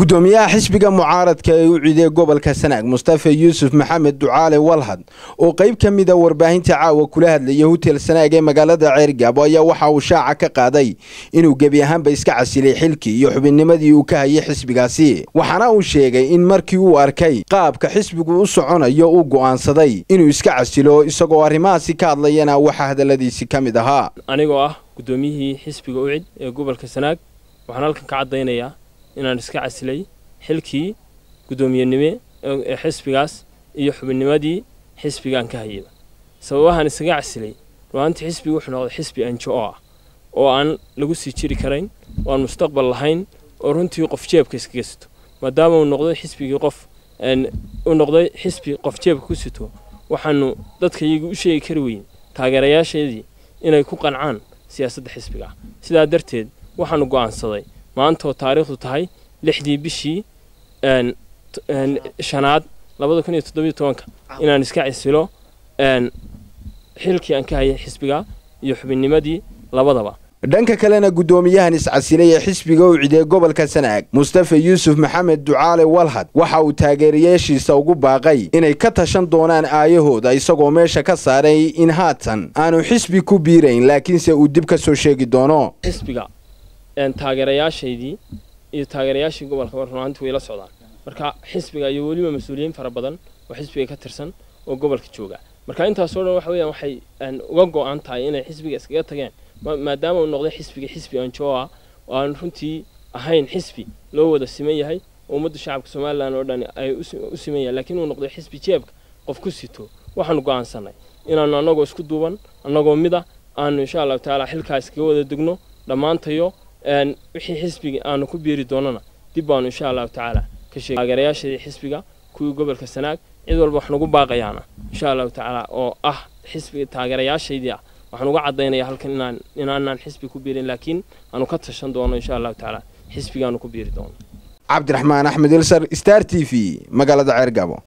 gudoomiyaha xisbiga mucaaradka ee u ciiday gobolka sanaag mustafa yuusuf maxamed ducaale walhad oo qayb ka mida warbaahinta caawa kula hadlaya hotel sanaag ee magaalada ceergaabo ayaa waxa uu shaaca ka qaaday inuu gebi ahaanba iska casilay xilkii iyo xubinnimadii uu ka hayay xisbigaasi waxaana uu sheegay in markii uu arkay qaabka xisbigu u soconayo uu go'aansaday inuu iska casilo isagoo arrimahaasi ka hadlayana waxaa hadalladiisi ka mid ahaa anigoo ah guddoomiyihii xisbiga ucid ee gobolka sanaag waxaan halkan ka caddaynayaa inaan iska casilay xilkii guddoomiyenime ee xisbigaas iyo xubinnimadii xisbigaan ka hayayba sababahaan isaga casilay ruaantii xisbiga wuxuu noqday xisbi anjo oo ah oo aan lagu sii jiri karayn oo aan mustaqbal lahayn oo runtii qof jeebka iskaga sito maadaama uu noqday xisbigii qof uu noqday xisbi qof jeebka ku sito waxaanu dadka iyagu u sheegi kari weyn taageerayaasheedii inay ku qancaan siyaasadda xisbiga ah sidaa darteed waxaanu go'aansaday maanta oo taariikhdu tahay lixdii bishii shanaad labada kun iyo toddobiyo tobanka inaan iska casilo xilkii aan ka hayay xisbiga iyo xubinnimadii labadaba dhanka kalena guddoomiyahan iscasilay ee xisbiga u ciday gobolka sanaag mustafa yuusuf maxamed ducaale walhad waxa uu taageerayaashiisa ugu baaqay inay ka tashan doonaan aayahooda isagoo meesha ka saaray in haatan aanu xisbi ku biirayn laakiinse uu dib ka soo sheegi doono xisbiga taageerayaashaydii iyo taageerayaashii gobolka runaantii way la socdaan marka xisbiga iyo weliba mas-uuliyiin fara badan oo xisbiga ka tirsan oo gobolka jooga marka intaasoo dhan waxa weeyaan waxay uga go-an tahay inay xisbiga iskaga tageen maadaama uu noqday xisbiga xisbi anjoo ah oo aan runtii ahayn xisbi loo wada siman yahay oo ummadda shacabka somalilan oo dhan ay u siman yahay laakiin uu noqday xisbi jeebka qof ku sito waxaanu go'aansanay inaanu annagoo isku duuban annagoo mida aanu insha allahu tacaala xilkaa iskaga wada degno dhammaantayo wixii xisbiga aanu ku biiri doonana dib baanu insha allahu tacaala ka sheegay taageerayaashadii xisbiga kuwii gobolka sanaag cid walba wax nagu baaqayaana insha allahu tacaala oo ah xisbiga taageerayaashaydii ah waxaan uga caddaynaya halkan inaan inaanaan xisbi ku biirin laakiin aanu ka tashan doono insha allahu tacaala xisbigaanu ku biiri doono cabdiraxmaan axmed ilsar star t v magaalada ceergabo